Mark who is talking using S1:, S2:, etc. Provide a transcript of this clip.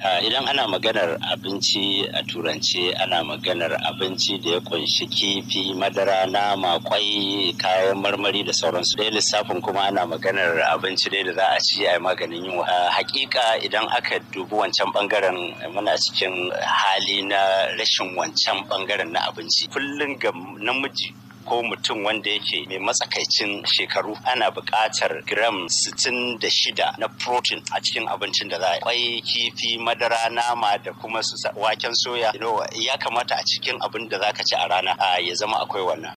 S1: idan ana maganar abinci a turance ana maganar abinci da ya kunshi kifi madara nama kwai kayan marmari da sauransu ɗaya lissafin kuma ana maganar abinci dai da za a ci a maganin yunwa hakika idan aka dubi wancan bangaren muna cikin hali na rashin wancan bangaren na abinci kullum ga namiji ko mutum wanda yake mai matsakaicin shekaru ana buƙatar gram 66 na protein a cikin abincin da za a kwai kifi madara nama da kuma su waken soya ya kamata a cikin abin da zaka ci a rana ya zama akwai wannan